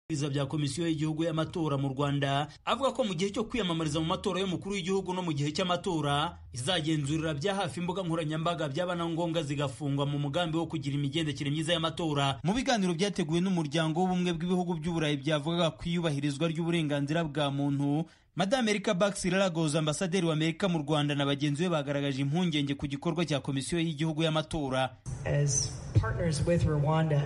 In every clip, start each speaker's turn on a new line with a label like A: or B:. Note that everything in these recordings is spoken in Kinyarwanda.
A: ibisubizo bya komisiyo y'igihugu y'amatora mu Rwanda avuga ko mu gihe cyo kwiyamamariza mu matora y'umukuru w'igihugu no mu gihe cy'amatora izagenzurira bya hafi imbuga nkoranyambaga byaba na ngombwa zigafungwa mu mugambi wo kugira imigendekere myiza y'amatora
B: mu biganiro byateguwe n'umuryango w'ubumwe bw'ibihugu by'uburayi byavugaga ku iyubahirizwa ry'uburenganzira bwa muntu Madame Erika Baxi Lagos ambasaderi wa Amerika mu Rwanda na bagenzi be bagaragaje impungenge ku gikorwa cya komisiyo y'igihugu y'amatora
C: as partners with Rwanda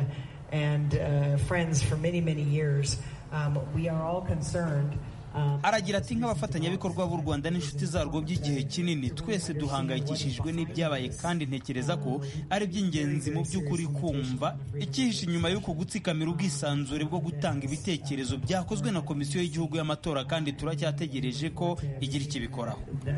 C: and uh, friends for many, many years, um, we are all concerned. um,
B: aragira ati nk'abafatanyabikorwa b'u Rwanda n'inshuti zarwo by'igihe kinini twese duhangayikishijwe n'ibyabaye kandi ntekereza ko ari iby'ingenzi mu by'ukuri kumva icyihishe inyuma y'uko gutsikamira ubwisanzure bwo gutanga ibitekerezo byakozwe na komisiyo y'igihugu y'amatora kandi turacyategereje ko igira ikibikoraho
C: the,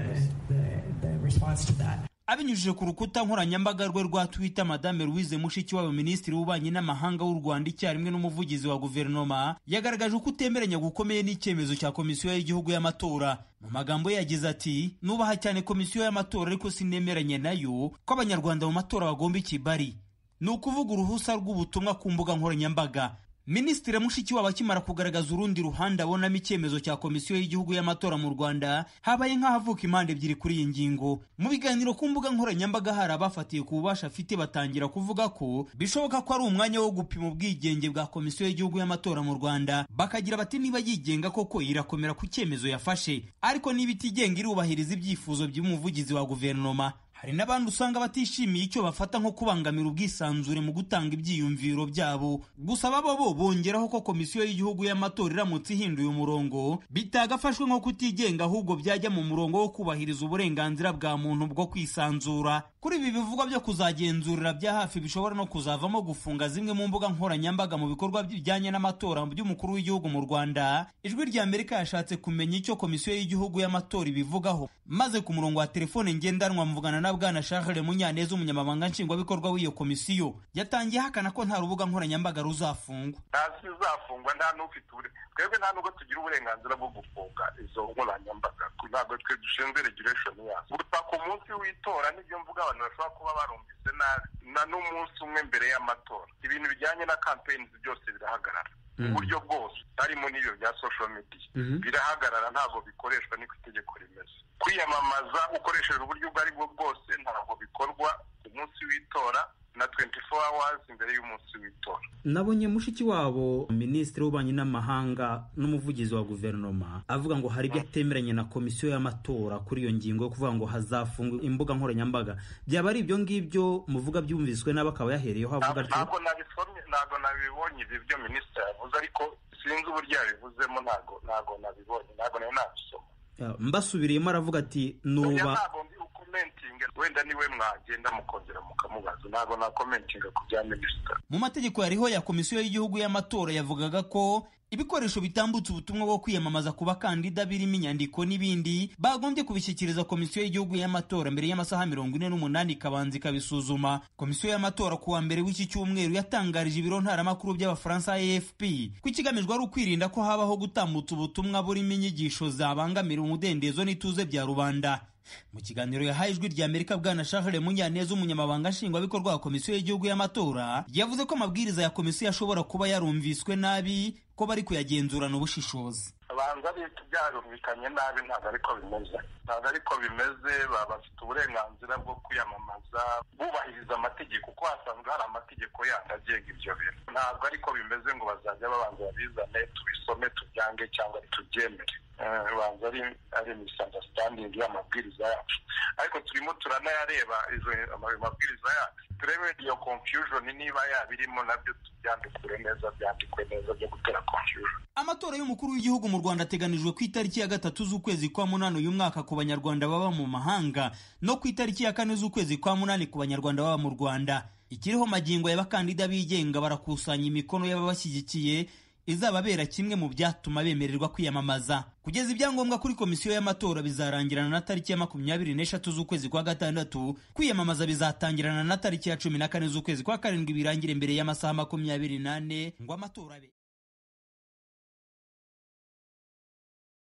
C: the, the response to that.
B: abinyujije ku rukuta nkoranyambaga rwe rwa Twitter Madame Louise Mushikiwabo Minisitiri w'Ububanyi n'Amahanga w'u Rwanda icyarimwe n'umuvugizi wa guverinoma yagaragaje ko utemeranya gukomeye n'icyemezo cya Komisiyo y'Igihugu y'Amatora mu magambo ye yagize ati nubaha cyane Komisiyo y'Amatora ariko sinemeranya nayo ko Abanyarwanda mu matora bagomba ikibari ni ukuvuga uruhusa rw'ubutumwa ku mbuga nkoranyambaga Minisitiri Mushikiwabo akimara kugaragaza urundi ruhande abonamo icyemezo cya Komisiyo y'Igihugu y'Amatora mu Rwanda habaye nk'ahavuka impande ebyiri kuri iyi ngingo mu biganiro ku mbuga nkoranyambaga hari abafatiye ku bubasha afite batangira kuvuga ko bishoboka ko ari umwanya wo gupima ubwigenge bwa Komisiyo y'Igihugu y'Amatora mu Rwanda bakagira bati niba yigenga koko irakomera ku cyemezo yafashe ariko niba itigenga irubahiriza ibyifuzo by'umuvugizi wa guverinoma hari n'abandi usanga batishimiye icyo bafata nko kubangamira ubwisanzure mu gutanga ibyiyumviro byabo gusa baba bo bongeraho ko komisiyo y'igihugu y'amatora iramutse ihinduye umurongo bitagafashwe nko kutigenga ahubwo byajya mu murongo wo kubahiriza uburenganzira bwa muntu bwo kwisanzura kuri ibi bivugwa byo kuzagenzurira bya hafi bishobora no kuzavamo gufunga zimwe mu mbuga nkoranyambaga mu bikorwa bijyanye n'amatora by'umukuru w'igihugu mu Rwanda ijwi rya Amerika yashatse kumenya icyo komisiyo y'igihugu y'amatora ibivugaho maze ku murongo wa telefone ngendanwa mvugana na bwana Charles Munyaneza umunyamabanga nshingwabikorwa w'iyo komisiyo yatangiye ahakana ko nta rubuga nkoranyambaga ruzafungwa
D: ntazi izafungwa nta n'ufite ubure twebwe nta nubwo tugira uburenganzira bwo gufunga izo nkoranyambaga ntabwo twe dushinzwe regulation yazo gusa ku munsi w'itora n'ibyo mvuga abantu bashobora kuba barumvise nabi na n'umunsi umwe mbere y'amatora ibintu bijyanye na campaigns byose birahagarara mu buryo bwose harimo n'ibyo bya social media birahagarara ntabwo bikoreshwa niko itegeko rimeze kwiyamamaza ukoresheje uburyo ubwo ari bwo bwose ntabwo bikorwa ku munsi w'itora na 24 hours imbere y'umunsi w'itora
B: nabonye mushiki wabo minisitiri w'ububanyi n'amahanga n'umuvugizi wa guverinoma avuga ngo hari ibyo atemeranya na komisiyo y'amatora kuri iyo ngingo yo kuvuga ngo hazafungwa imbuga nkoranyambaga byaba ari ibyo ngibyo muvuga byumviswe nabi akaba yahereyeho avuga
D: Ntabwo-
B: atyo
D: ntabwo nabisomye ntabwo nabibonye ibi byo minisitiri yavuze ariko sinzi uburyo yabivuzemo ntabwo ntabwo nabibonye ntabwo nari nabisoma
B: Ah, mbasubiriyemo aravuga ati
D: oya
B: nuba
D: ntabwo ndi ukomentinga wenda niwe mwagenda mukongera mukamubaza ntabwo nakomentinga ku bya minisitiri
B: mu mategeko yariho ya komisiyo y'igihugu y'amatora yavugaga ko ibikoresho bitambutse ubutumwa bwo kwiyamamaza ku bakandida birimo inyandiko n'ibindi bagombye kubishyikiriza komisiyo y'igihugu y'amatora mbere y'amasaha mirongo ine n'umunani ikabanza ikabisuzuma komisiyo y'amatora ku wa mbere w'iki cyumweru yatangarije ibiro ntaramakuru by'abafaransa afp ko ikigamijwe ari ukwirinda ko habaho gutambutsa ubutumwa burimo inyigisho zabangamira umudendezo n'ituze bya rubanda mu kiganiro yahaye ijwi rya Amerika bwana Charles Munyaneza umunyamabanga nshingwabikorwa wa Komisiyo y'igihugu y'amatora yavuze ko amabwiriza ya komisiyo ashobora kuba yarumviswe nabi ko bari kuyagenzurana ubushishozi
D: abanza leta byarumvikanye nabi ntabwo ariko bimeze ntabwo ariko bimeze baba bafite uburenganzira bwo kwiyamamaza bubahiriza amategeko kuko hasanzwe hari amategeko yandi agenga ibyo bintu ntabwo ariko bimeze ngo bazajya babanza babizane tubisome tubyange cyangwa tubyemere Eh, banza ari ari misunderstanding y'amabwiriza yacu ariko turimo turanayareba izo ama- amabwiriza yacu turebe iyo confusion niba yaba irimo nabyo tubyandikure neza byandikwe neza byo gutera confusion
B: Amatora y'umukuru w'igihugu mu Rwanda ateganijwe ku itariki ya gatatu z'ukwezi kwa munani uyu mwaka ku banyarwanda baba mu mahanga no ku itariki ya kane z'ukwezi kwa munani ku banyarwanda baba mu Rwanda. Ikiriho magingo y'abakandida bigenga barakusanya imikono y'ababashyigikiye izababera kimwe mu byatuma bemererwa kwiyamamaza. Kugeza ibyangombwa kuri komisiyo y'amatora bizarangirana na tariki ya makumyabiri n'eshatu z'ukwezi kwa gatandatu, kwiyamamaza bizatangirana na tariki ya cumi na kane z'ukwezi kwa karindwi birangire mbere y'amasaha makumyabiri n'ane ngo amatora abe.